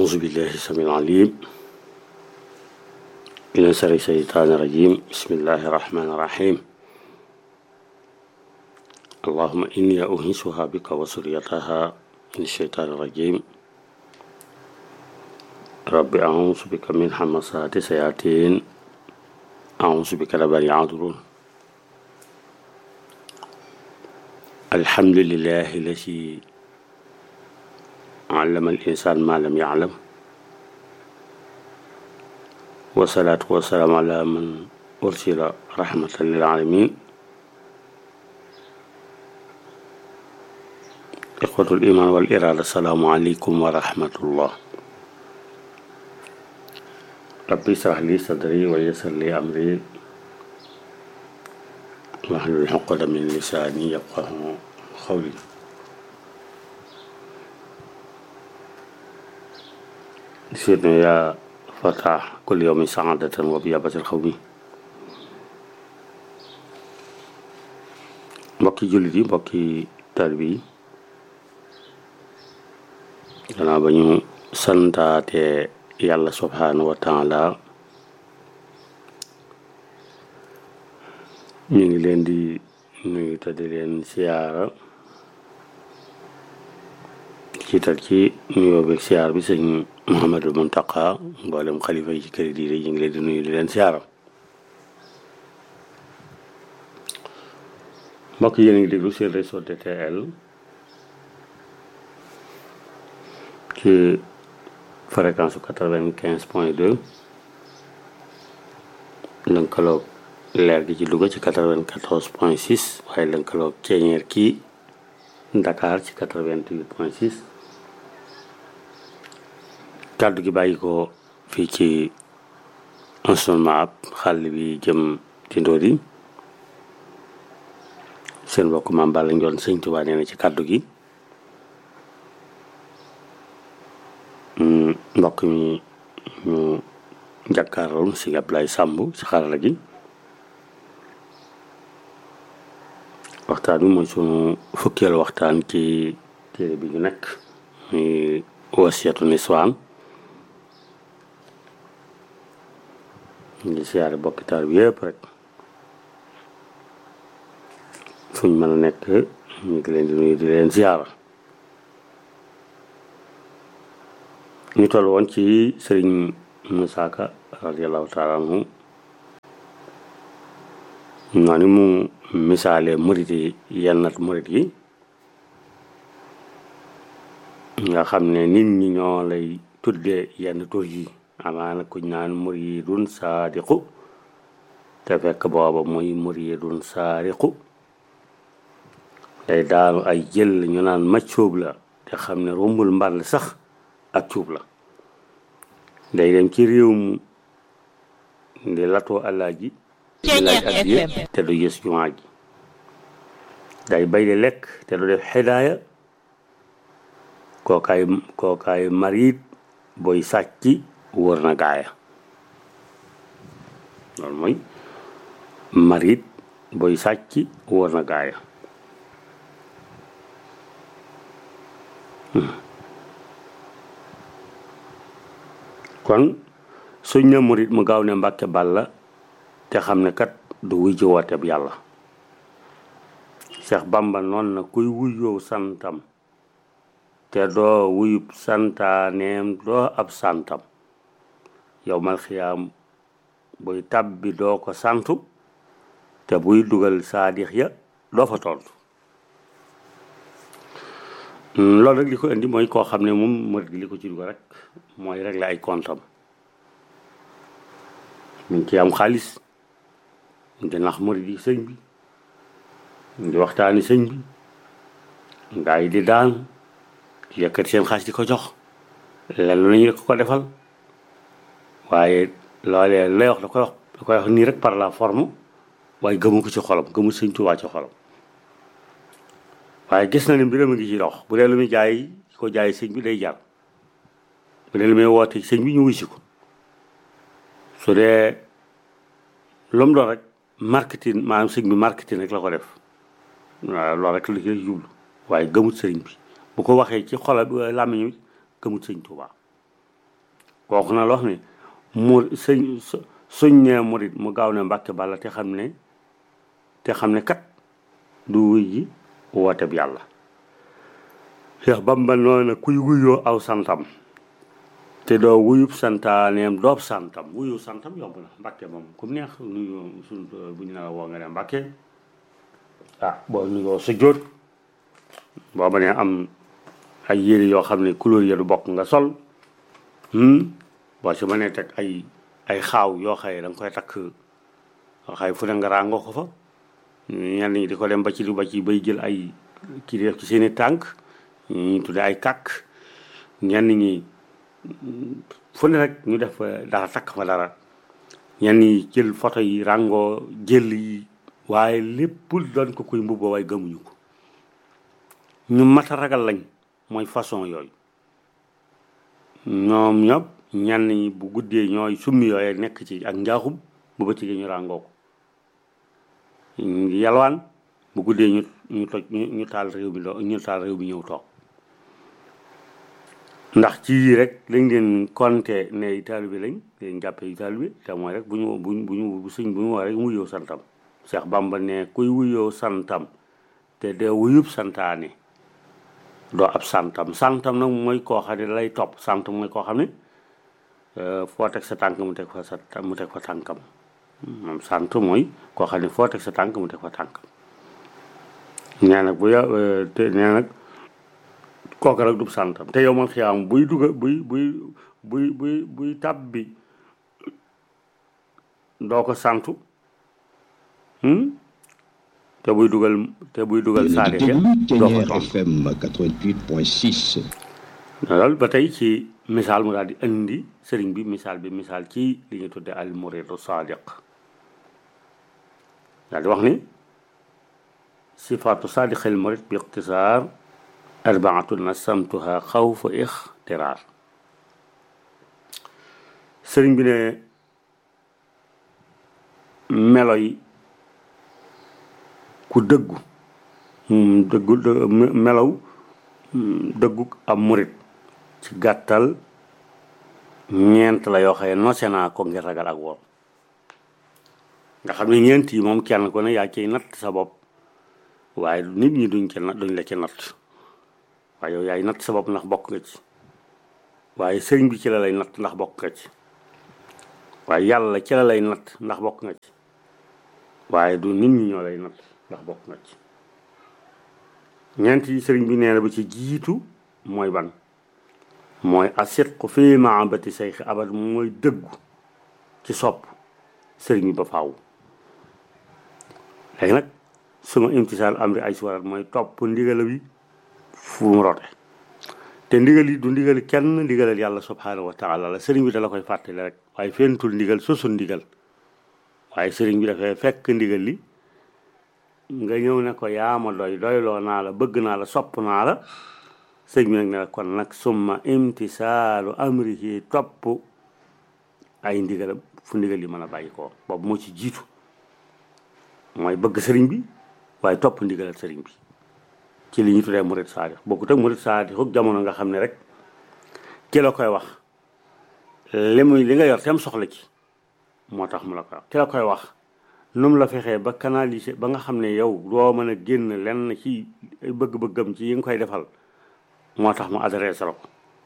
أعوذ بالله السميع العليم من شر الشيطان الرجيم بسم الله الرحمن الرحيم اللهم إني أنيسها بك وسريتها من الشيطان الرجيم رب أعوذ بك من حمسات الشياطين أعوذ بك رب أن يحضرون الحمد لله الذي علم الإنسان ما لم يعلم والصلاة والسلام على من أرسل رحمة للعالمين إخوة الإيمان والإرادة السلام عليكم ورحمة الله ربي اشرح لي صدري ويسر لي أمري واحلل عقدة من لساني يفقه قولي سيدنا يا فتح كل يوم سعادة وبيابة الخوم mbokki jullit yi mbokki taalibe yi gannaaw ba ñu santaate yàlla subhaanahu wa taala ñu ngi leen di nuyu te di leen siyaara ciital ci nuyoo beeg siyaar bi sëñ Mouhamadul Muntaqa mboolem xalifa yi ci kër diine ñu ngi leen di nuyu di leen siyaara mbokk yéen a ngi déglu seen réseau DTL ci fréquence su quatre-vingt-quinze point deux lënkaloog leer gi ci Louga ci quatre-vingt-quatorze point six waaye lënkaloog ceeñeer kii Dakar ci quatre-vingt-huit point six kàddu gi bàyyi ko fii ci enseignement ab xàll bi jëm ci Ndodi seen mbokk maam Balla Njoon sëñ Tuubaa nee na ci kàddu gi mbokk mi ñu jàkkaarloon si Ablaye Sàmb si xarala gi waxtaan bi mooy sunu fukkeelu waxtaan ci téere bi ñu nekk muy wasiyatu niswaan ngi siyaare bokki taal bi yëpp rek fuñ mën a nekk ñu ngi leen di nuyu di leen siyaara ñu toll woon ci sëriñ Musaa Ka radiallahu taala anhu noonu mu misaale murit yi yennat murit yi nga xam ne nit ñi ñoo lay tudde yenn tur yi amaana kuñ naan muridun saadiqu te fekk booba muy muridun saariqu day daanu ay jël ñu naan maccóob la te xam ne rombul mbàll sax ak cuub la day dem ci réew mu di latoo alaaji di laaj addiya te du yës jumaa ji day bay di lekk te du def xidaaya kookaay kookaay marit booy sàcc wër na gaaya loolu mooy marit booy sàcc wër na gaaya kon suñ ne murit mu gaaw ne mbàkke balla te xam ne kat du wuy ji woote bi yàlla Seex Bamba noon na kuy wuyoo santam te doo wuyub santaaneem doo ab santam yow mal xiyaam buy tàbbi doo ko santu te buy dugal saadix ya doo fa tontu loolu rek li ko indi mooy koo xam ne moom murit gi li ko ci dugal rek mooy régler ay kontam mi ngi ci am xaalis di nax murit yi sëñ bi di waxtaani sëñ bi ngaa yi di daan yëkkati seen xaalis di ko jox lenn lu ñu ko ko defal waaye loolee lay wax da koy wax da koy wax nii rek par la forme waaye gëmu ko ci xolam gëmu sëñ Tuubaa ci xolam waaye gis na ne mbiram a ngi ci dox bu dee lu muy jaay ko jaay sëñ bi day jar bu dee lu muy woote sëñ bi ñu wusi ko su dee lu mu doon rek marketing maanaam sëñ bi marketing rek la ko def waaw loolu rek la ci jublu waaye gëmut sëriñ bi bu ko waxee ci xola làmmiñu gëmut sëñ Tuubaa kooku na la wax ne mu sëñ suñ nee murit mu gaaw ne mbàkke balla te xam ne te xam ne kat du wuy ji woote bi yàlla Cheikh Bamba noonu kuy wuyoo aw santam te doo wuyub santaaneem doob santam wuyu santam yomb na mbàkke moom ku neex nuyu suñ bu ñu ne la woo nga ne mbàkke ah boo nuyoo sa jóot boo ba ne am ay yére yoo xam ne couleur ya du bokk nga sol boo si mënee teg ay ay xaaw yoo xëye da nga koy takk xëy fu ne nga ràngoo ko fa ñenn ñi di ko dem ba ci lu ba ci bay jël ay kii def ci seeni tànk ñu tudde ay kàkk ñenn ñi fu ne rek ñu def dara takk fa dara ñenn ñi jël photo yi ràngoo jël yi waaye lépp doon ko koy mbubboo waaye gëmuñu ko ñu mat a ragal lañ mooy façon yooyu ñoom ñëpp ñenn ñi bu guddee ñooy summi yooye nekk ci ak njaaxum bu bëccëgee ñu ràngoo ko yalwaan bu guddee ñu ñu toj ñu taal réew mi ñu taal réew mi ñëw toog ndax ci yii rek lañ leen konte ne taalibe lañ leen jàppee taalibe te mooy rek bu ñu bu ñu bu suñ bu ñu wax rek wuyoo santam Cheikh Bamba ne kuy wuyoo santam te de wuyub santaane doo ab santam santam nag mooy koo xam ne lay topp sant mooy koo xam ne foo teg sa tànk mu teg fa sa mu teg fa tànkam moom sant mooy koo xam ne foo teg sa tànk mu teg fa tànkam nee nag bu ya te nee nag kooku rek du santam te yow man xiyaam buy duga buy buy buy buy buy tab bi doo ko santu te buy dugal te buy dugal saade ya doo ko tontu FM 88.6. loolu ba tey ci misaal mu daal di indi sëriñ bi misaal bi misaal ci li ñu tudde al muridu sadiq daal di wax ni sifaatu sadiqil murid bi iqtisaar arbaatu nasamtuha xawfa ixtiraar sëriñ bi ne melo yi ku dëggu dëggu melow dëggu am murit ci gàttal ñeent la yoo xëye nose naa ko ngir ragal ak woor nga xam ne ñeent yi moom kenn ku ne yaa ciy natt sa bopp waaye nit ñi duñ ci duñ la ci natt waaye yow yaay natt sa bopp ndax bokk nga ci waaye sëriñ bi ci la lay natt ndax bokk nga ci waaye yàlla ci la lay natt ndax bokk nga ci waaye du nit ñi ñoo lay natt ndax bokk nga ci ñeent yi sëriñ bi nee na ba ci jiitu mooy ban mooy asidqu fii mahabati sayxi abad mooy dëggu ci sopp sëriñ bi ba faaw léegi nag suma imtisaal amri ay suwarat mooy topp ndigala bi fu mu rote te ndigal yi du ndigal kenn ndigalal yàlla subhanahu wa taala la sëriñ bi da la koy fàttali rek waaye fentul ndigal sosul ndigal waaye sëriñ bi dafay fekk ndigal li nga ñëw ne ko yaa ma doy doyloo naa la bëgg naa la sopp naa la sëñ bi nag ne la kon nag summa imtisaalu amrihi topp ay ndigalam fu ndigal yi mën a bàyyi ko boobu moo ci jiitu mooy bëgg sëriñ bi waaye topp ndigalal sëriñ bi ci li ñu tuddee murid saadix bokkut ak murid saadix ak jamono nga xam ne rek ki la koy wax li muy li nga yor tem soxla ci moo tax mu la koy wax ki la koy wax nu mu la fexee ba canaliser ba nga xam ne yow doo mën a génn lenn ci bëgg-bëggam ci yi nga koy defal moo tax mu adressé la ko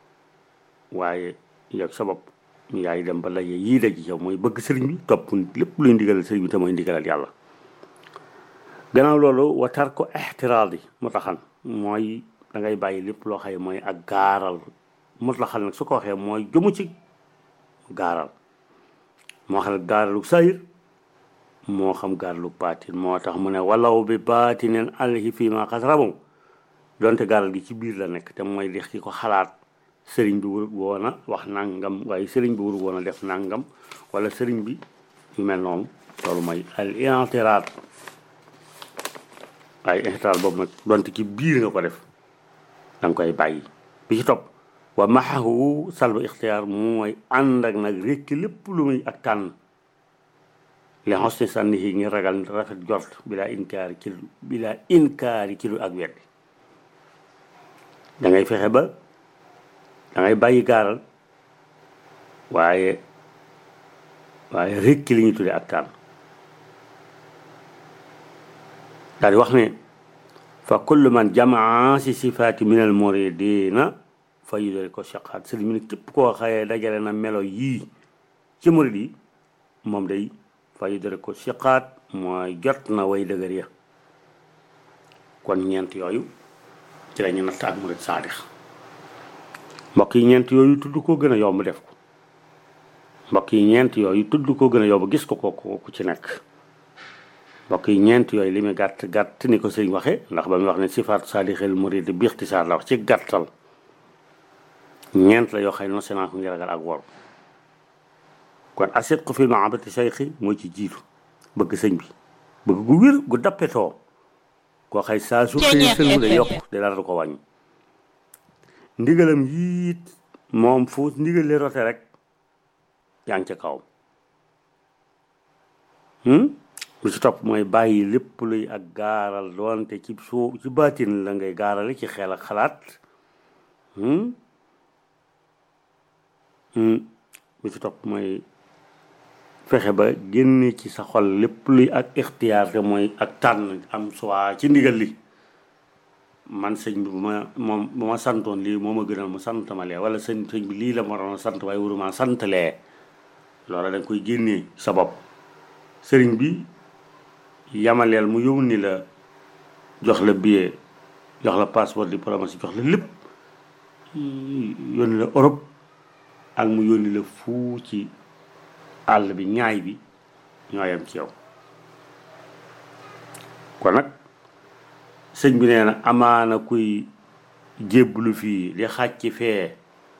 waaye yow sa bopp yaay dem ba laye yii la ji yow mooy bëgg sëriñ bi topp lépp luy ndigalal sëriñ bi te mooy ndigalal yàlla gannaaw loolu watar ko ixtiraal yi mu taxan mooy da ngay bàyyi lépp loo xëye mooy ak gaaral mu taxan nag su ko waxee mooy jëmu ci gaaral moo xam ne gaaralu sayir moo xam gaaralu baatin moo tax mu ne walaw bi baatinen alhi fii ma xas rabam donte gaaral gi ci biir la nekk te mooy dex ki ko xalaat sëriñ bi wurut woon a wax nangam waaye sëriñ bi wurut woon a def nangam wala sëriñ bi yu mel noonu loolu mooy al intiraat waaye intiraat boobu nag donte ci biir nga ko def da nga koy bàyyi bi ci topp wa maxahu salba ixtiyaar mooy ànd ak nag rékki lépp lu muy ak tànn li xosni sànni yi ngir ragal rafet jort bilaa inkaari ci lu bilaa inkaari ci lu ak weddi da ngay fexe ba da ngay bàyyi gaaral waaye waaye rekki li ñu tuddee ak tànn daal di wax ne fa kullu man jamaa si sifaati min al muridina fa yudari ko shaqaat sëriñ bi ne képp koo xayee dajale na melo yii ci murid yi moom day fa yudari ko shaqaat mooy jot na way dëgër ya kon ñeent yooyu ci la ñu natt ak murid saadix mbokk yi ñeent yooyu tudd ko gën a yomb def ko mbokk yi ñeent yooyu tudd ko gën a yomb gis ko ko ku ci nekk mbokk yi ñeent yooyu li muy gàtt gàtt ni ko sëriñ waxe ndax ba muy wax ne sifaat saadixel murid bi ixtisaar la wax ci gàttal ñeent la yoo xam ne nosément ko ngi ragal ak wor kon asit ko fi mahabati sayxi moo ci jiitu bëgg sëñ bi bëgg gu wér gu dappetoo koo xay saa su xëyee sëñ day yokk de dara du ko wàññi ndigalam yiit moom fu ndigal li rote rek yaa ngi ca kawam lu ci topp mooy bàyyi lépp luy ak gaaral doonte ci suu ci baatin la ngay gaarale ci xel ak xalaat lu ci topp mooy fexe ba génne ci sa xol lépp luy ak ixtiyaar te mooy ak tànn am suwaa ci ndigal li man sëñ bi bu ma moom bu ma santoon lii moo ma gënal mu sant ma lee wala sëñ sëñ bi lii la ma doon sant waaye wuruma sant lee loola da nga koy génnee sa bopp sëriñ bi yamaleel mu yónni la jox la billet jox la passeport diplomatique jox la lépp yónni la Europe ak mu yónni la fuu ci àll bi ñaay bi ñoo yem ci yow kon nag sëñ bi nee na amaana kuy jébbalu fii di xàcc fee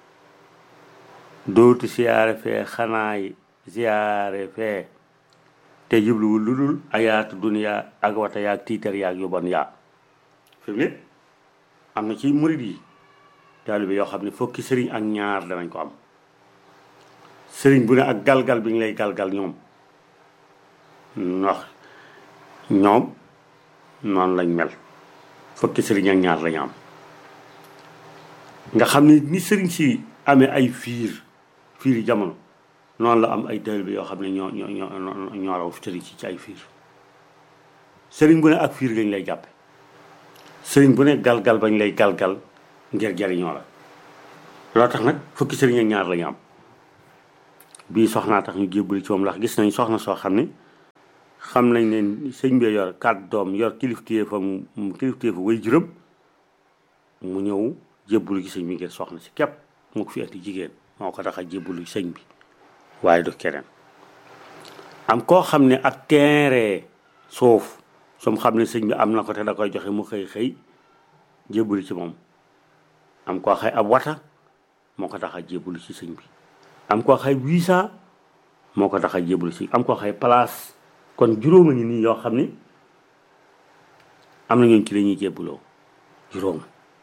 dootu siyaare fee xanaay siyaare fee te jubluwul lu dul ayaatu duniyaa ak wata yaag tiitar yaag yu bon yaa fi mu ne am na ci murid yi taalibe yoo xam ne fokki sëriñ ak ñaar danañ ko am sëriñ bu ne ak galgal bi ñu lay galgal ñoom wax ñoom noonu lañ mel fokki sëriñ ak ñaar lañu am nga xam ne ni sëriñ si amee ay fiir fiir yi jamono noonu la am ay taalibe yoo xam ne ñoo ñoo ñoo ñoo raw sëriñ si ci ay fiir sëriñ bu ne ak fiir lañ lay jàppe sëriñ bu ne galgal bañ lay galgal ngir jariñoo la loo tax nag fukki sëriñ ak ñaar lañu am bii soxnaa tax ñu jébbali ci moom ndax gis nañ soxna soo xam ne xam nañ ne sëñ bi yor kàddu doom yor kilifteefam kilifteefu way juróom mu ñëw jébbalu ci sëñ bi ngir soxna si képp mu ko fi andi jigéen moo ko tax a jébbalu sëñ bi waaye du keneen am koo xam ne ak teere suuf som xam ne sëñ bi am na ko te da koy joxe mu xëy xëy jébbalu ci moom am koo xëy ab wata moo ko tax a jébbalu ci sëñ bi am koo xay visa moo ko tax a jébbalu si am koo xay place kon juróom a ngi nii yoo xam ne am na ñooñ ci la ñuy jébbaloo juróom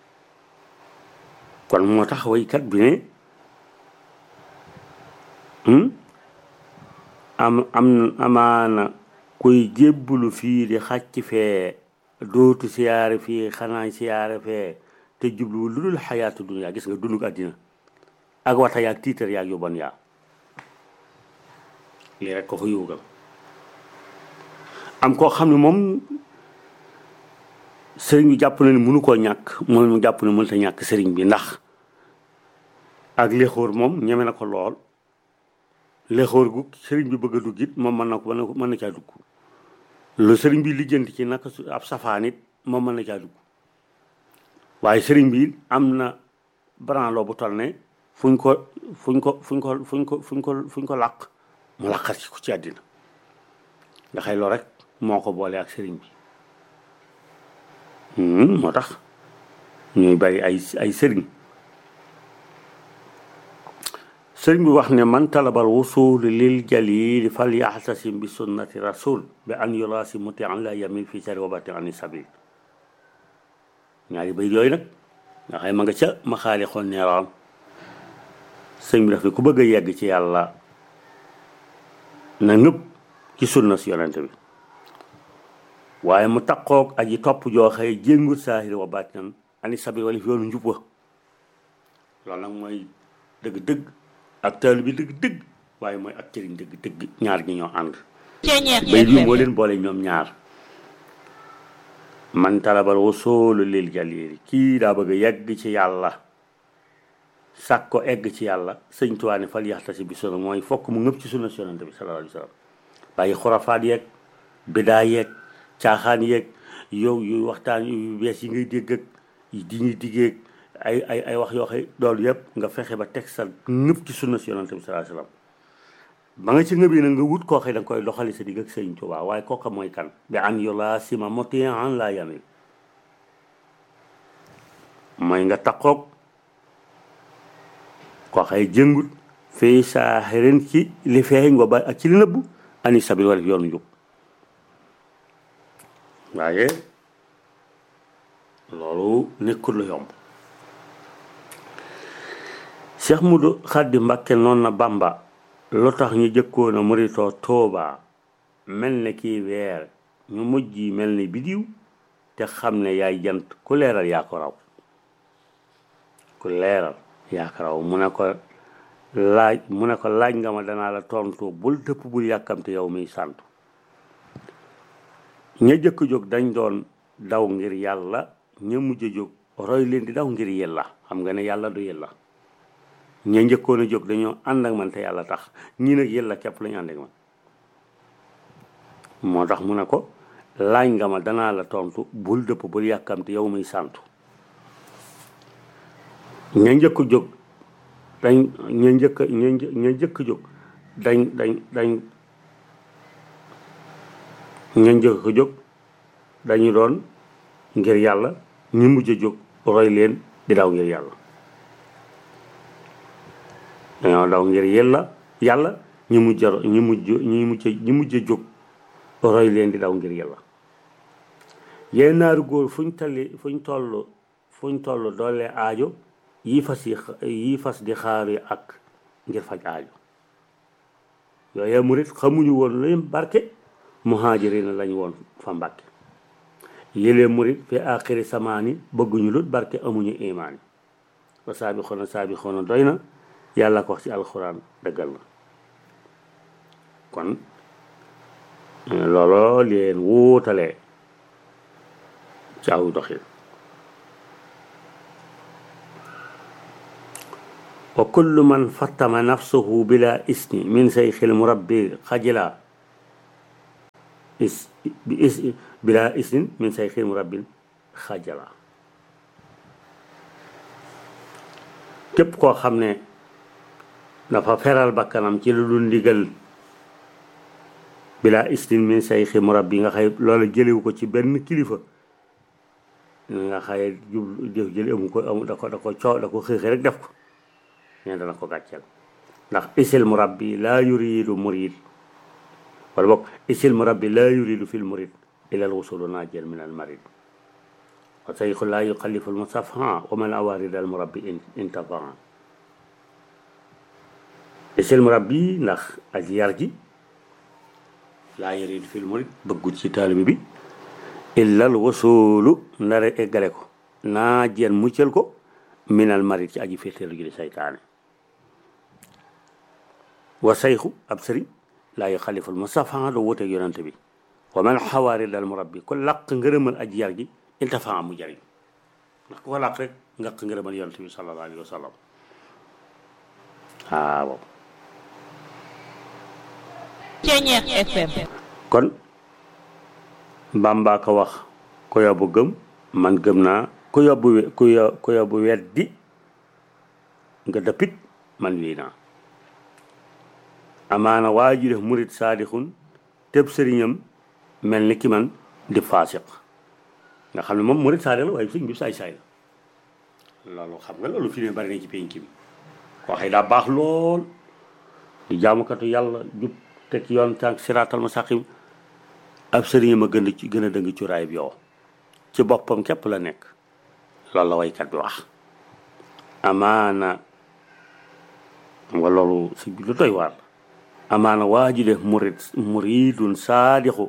kon moo tax waykat bi ne am am amaana kuy jébbalu fii di xàcc fee dootu siyaare fii xanaa siyaare fee te jubluwul lu dul xayaatu dunya gis nga dunduk àddina ak wata yaag tiitar yaag yu bon yaa lii rek ko fa yóogal am koo xam ne moom sëriñ bi jàpp na ne mënu koo ñàkk moom mu jàpp ne mënta ñàkk sëriñ bi ndax ak léxóor moom ñeme na ko lool léxóor gu sëriñ bi bëgg a dugg it moom mën na ko mën na caa dugg lu sëriñ bi lijjanti ci naka su ab safaan it moom mën na caa dugg waaye sëriñ bi am na branloo bu toll ne fuñ ko fuñ ko fuñ ko fuñ ko fuñ ko fuñ ko làq mu làqar ci ko ci àddina nga xëy loolu rek moo ko boole ak sëriñ bi moo tax ñuy bari ay ay sëriñ sëriñ bi wax ne man talabal wusul lil jalil fal yaxtasim bi sunnati rasul bi an yurasi muti an la yamin fi sari wabati ani sabil ñaari bay yooyu nag nga xëy ma nga ca ma xaali xool neeraam sëñ bi daf ne ku bëgg a yegg ci yàlla na nëpp ci sunna si yonent bi waaye mu taqoog aji topp joo xëy jéngut saahir wa baatinan ani sabi wala fi yoonu njub wa loolu nag mooy dëgg-dëgg ak taalibe bi dëgg dëgg waaye mooy ak cëriñ dëgg dëgg ñaar ñi ñoo ànd Ceñeex bay bi FM. moo leen boole ñoom ñaar man talabal wasoolu lil jalili kii daa bëgg a yegg ci yàlla sàkk ko egg ci yàlla sëñ Tuubaa ne fal yaxtasi bi sunna mooy fokk mu ngëpp ci sunna si yonante bi sallallahu alayhi wa sallam bàyyi xurafaat yeeg bidaa yeeg caaxaan yeeg yow yu waxtaan yu bees yi ngay dégg ak di ñuy diggeeg ay ay ay wax yoo xam loolu yëpp nga fexe ba teg sa ngëpp ci sunna si yonante bi sallallahu alayhi wa sallam ba nga ci ngëbee nag nga wut koo xam da nga koy doxali sa digg ak sëñ Tuubaa waaye kooka mooy kan bi an yu laa sima motian laa yamil mooy nga takkoog koo xay jëngut fii saa xerin ci li feeñ nga ba ak ci li nëbbu ani sabil wala yoonu njub waaye loolu nekkul lu yomb Cheikh Mudu Xaddi Mbàkke noonu na Bàmba lu tax ñu jëkkoon a muritoo Tuubaa mel ne kii weer ñu mujj yi mel ni bidiw te xam ne yaay jant ku leeral yaa ko raw ku leeral yaa ko raw mu ne ko laaj mu ne ko laaj nga ma danaa la tontu bul dëpp bul yàkkamte yow miy sant ña jëkk jóg dañ doon daw ngir yàlla ña mujj a jóg roy leen di daw ngir yàlla xam nga ne yàlla du yàlla ña njëkkoon a jóg dañoo ànd ak man te yàlla tax ñii nag yàlla képp lañu ànd ak man moo tax mu ne ko laaj nga ma danaa la tontu bul dëpp bul yàkkamte yow miy santu ña njëkk jóg dañ ña njëkk ña një- ña njëkk jóg dañ dañ dañ ña njëkk jóg dañu doon ngir yàlla ñi mujj a jóg roy leen di daw ngir yàlla dañoo daw ngir yàlla yàlla ñi mujj a ñi mujj ñi mujj ñi mujj a jóg roy leen di daw ngir yàlla yéen naaru góor fuñ talli fuñ toll fuñ toll doole aajo yi fas yi yi fas di xaari ak ngir faj aajo yooye murit xamuñu woon lu barke muhaajiriin lañ woon fa mbàkke yëlee murit fi aaxiri samaani bëgguñu lut barke amuñu imaan wa saabi xoona saabi xoona doy na yàlla ko wax ci alxuraan dëggal na kon looloo leen wuutalee ci aw doxin wa kullu man fattama nafsuhu bila isni min sayxil murabbi xajila is bi is bila isnin min sayxil murabbin xajala képp koo xam ne dafa feral bakkanam ci lu dul ndigal bila isnin min sayxil murabbi nga xay loola jëlewu ko ci benn kilifa nga xaye jublu jëf jële amu ko amu da ko da ko coow da ko xëy rek def ko nee dana ko gàcceel ndax isil murabbi laa yuridu murid wala boog isil murabbi laa yuridu fil murid ila al wusulu najel min al marid wa sayxu laa yuxallifu al musafaha wa man awarid al murabbi intafaa isil murabbi ndax ak yar gi laa yuridu fil murid bëggut ci taalibi bi illa al wusulu ndare eggale ko najel muccal ko min al marid ci aji féeteelu ji di saytaane wa sayxu ab sëriñ laa yu xaliful mustafa doo wuteeg yonante bi wa man xawaari dal murabbi ku làq ngërëmal aji yar gi iltafa mu jariñ ndax ku ko làq rek ngaq ngërëmal yonante bi sallallahu alayhi wa sallam waaw Ceñeex FM. kon Bàmba ko wax ku yobbu gëm man gëm naa ku yobbu we- ku yo- ku yobbu weddi nga dëppit man wii naa amaana waa ji def murit saadixun tëb sëriñam mel ni ki man di faasiq nga xam ne moom murit saadix la waaye sëñ bi saay saay la loolu xam nga loolu fi ne bari na ci penc bi koo xëy daa baax lool di jaamukatu yàlla jub teg ci yoon tànk siraatal mustaqim ab sëriñam a gën a ci gën a dëng cuuraay bi yow ci boppam képp la nekk loolu la waykat bi wax amaana xam nga loolu si lu doy waar amaana waa ji def murid muridun saadixu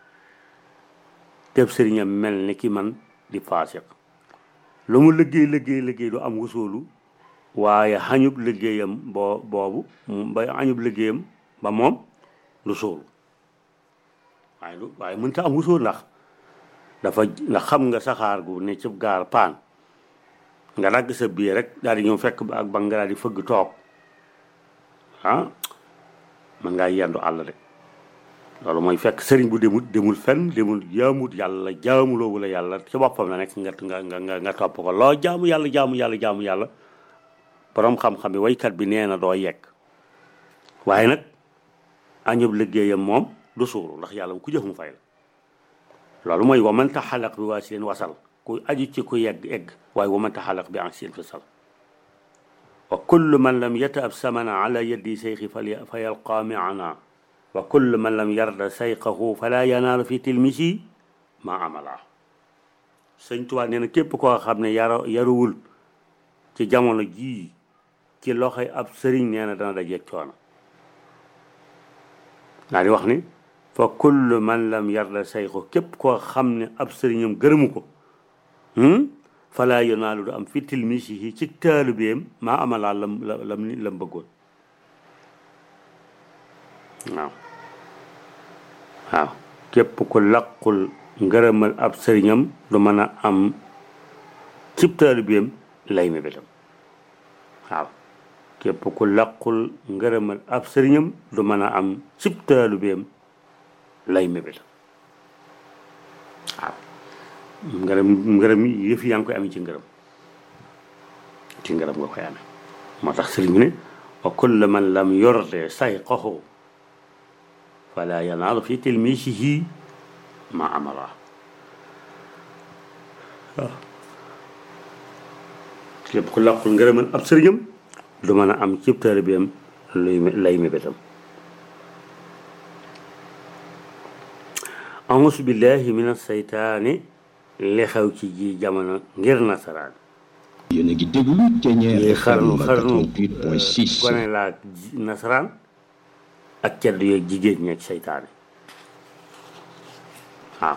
teb sëriñam mel ni ki man di faasiq lu mu liggéey liggéey liggéey du am wusoolu waaye xañub liggéeyam boo boobu ba xañub liggéeyam ba moom lu suulu waaye lu waaye mënta am wusuul ndax dafa ndax xam nga saxaar gu ne ci gaar paan nga dagg sa biir rek daal di ñëw fekk ak ba nga daal di fëgg toog ah man ngaa yendu àll de loolu mooy fekk sëriñ bu demul demul fenn demul jaamut yàlla jaamuloo wala yàlla ci boppam la nekk nga nga nga nga topp ko loo jaamu yàlla jaamu yàlla jaamu yàlla borom xam-xam bi waykat bi nee na doo yegg waaye nag añub liggéeyam moom du suuru ndax yàlla ku jëf mu fay la loolu mooy waman taxalaq bi waa seen wasal ku aju ci ku yegg egg waaye waman taxalaq bi an seen fasal wa kullu man lam yataab samana ala yaddi seyxi fa yalqa miana wa kullu man lam yarda sayqahu fala yanaalu fi tilmisi ma amala sëñ Tuubaa nee na képp koo xam ne yaro yaruwul ci jamono jii ci loxoy ab sëriñ nee na dana dajeeg coono naa di wax ni fa kullu man lam yarda sayqahu képp koo xam ne ab sëriñam gërëmu ko fala yanaalu du am fi tilmisi ci taalibeem ma amala lam lam lam bëggoon waaw waaw képp ku laqul ngërëmal ab sëriñam du mën a am cib taalibeem lay mébétam waaw képp ku laqul ngërëmal ab sëriñam du mën a am cib taalibeem lay mébétam waaw ngërëm ngërëm yëf yaa ngi koy amee ci ngërëm ci ngërëm nga koy amee moo tax sëriñ bi ne wa kullu man lam yorde sayqahu fala yanaalu fi tilmisihi ma amala waaw lépp ku làqul ngërëmal ab sëriñam du mën a am cib taalibeem luy lay mébétam ausu billahi min aseytaani li xew ci ji jamono ngir nasaraan yéen a ngi déglu Thiéniere yi FM xarnu xarnu 88.6 gone laa nasaraan ak ceddu yeeg jigéen ñeeg seytaane waaw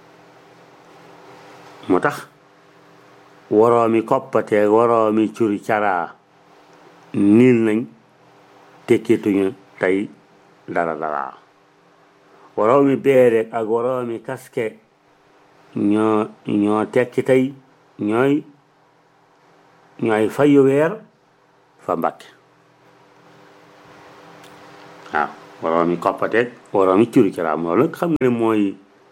moo tax waroomi koppateeg waroomi curi caraa niil nañ tekkituñu tey dara dara waroomi beereeg ak waroomi kaske ñoo ñoo tekki tey ñooy ñooy fayu weer fa Mbàkke waaw waroomi koppateeg waroomi curi caraa loolu nag xam nga ne mooy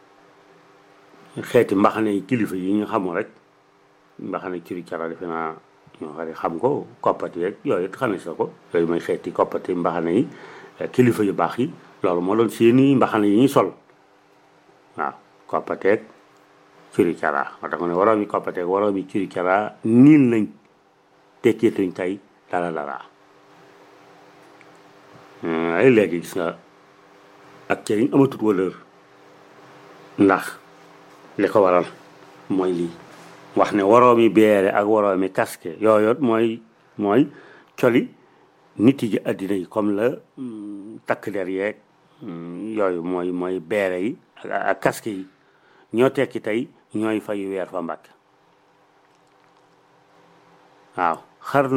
xeeti mbaxane yi kilifa yi ñu xamul rek mbaxane curi cara defe naa ñoo xari xam ko koppati yeeg yooyu it xamee sa ko yooyu mooy xeeti koppati mbaxane yi kilifa yu baax yi loolu moo doon seeni mbaxane yi ñuy sol waaw koppateeg curi cara moo tax ma ne waroomi koppateeg waroomi curi cara niil nañ tekkeetuñ tey dara dara ay léegi gis nga ak cëriñ amatut valeur ndax li ko waral mooy lii wax ne waroomi beere ak waroomi casque yooyu mooy mooy coli nit yi àddina yi comme la takk der yeeg yooyu mooy mooy beere yi ak casque yi ñoo tekki tey ñooy fayu weer fa Mbàkke waaw xarnu